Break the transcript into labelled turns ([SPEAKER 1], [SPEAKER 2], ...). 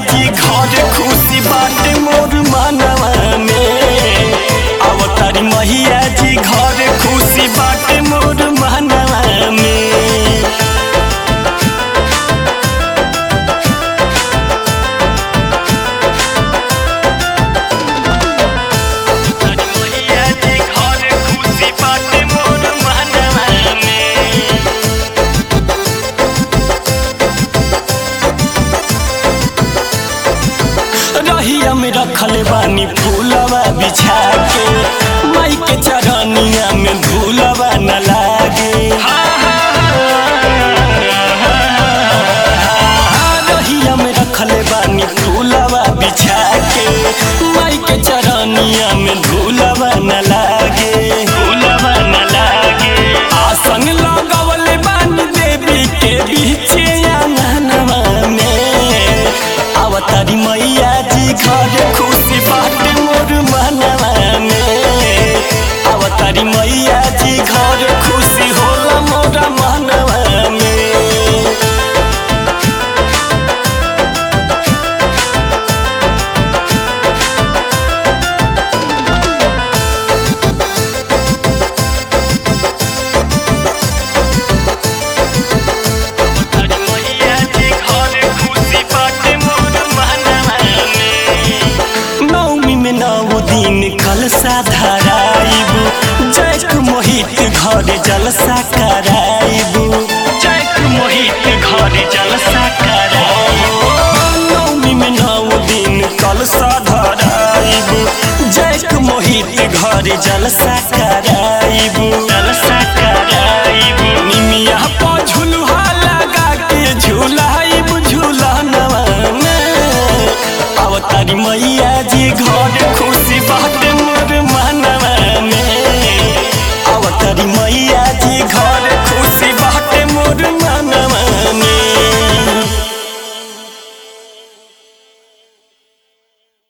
[SPEAKER 1] जी घर खुशी बाटे मोर मनवा में अवतारी मैया जी घर खुशी बाटे मोर मनवा में मैया जी घर खुशी बाटे मोर मनवा में रहिया में रखल बानी फूलवा बिछा के माई के चरनिया में धूलवा न लागे रहिया में रखल बानी फूलवा बिछा के माई के चरनिया में धूलवा न लागे धूलवा न लागे आसन लगवल बानी देवी के बीचे आंगनवा में अवतारी मैया जी घर खुशी बाटे मोर मनवा में अवतारी मैया जी घर खुशी होला मोर मनवा में मैया जी घर खुशी बाटे मोर मनवा में नौमी में नौ दिन कलसा धराइबू जैक मोहित घर जलसा कराइबू जैक मोहित घर जलसा कराइबू नौमी में नौ दिन कलसा धराइबू जैक मोहित घर जलसा कराइबू जलसा कराइबू निमिया पर झुलुहा लगा के झुलाइबू झुलनवा में अवतारी मैया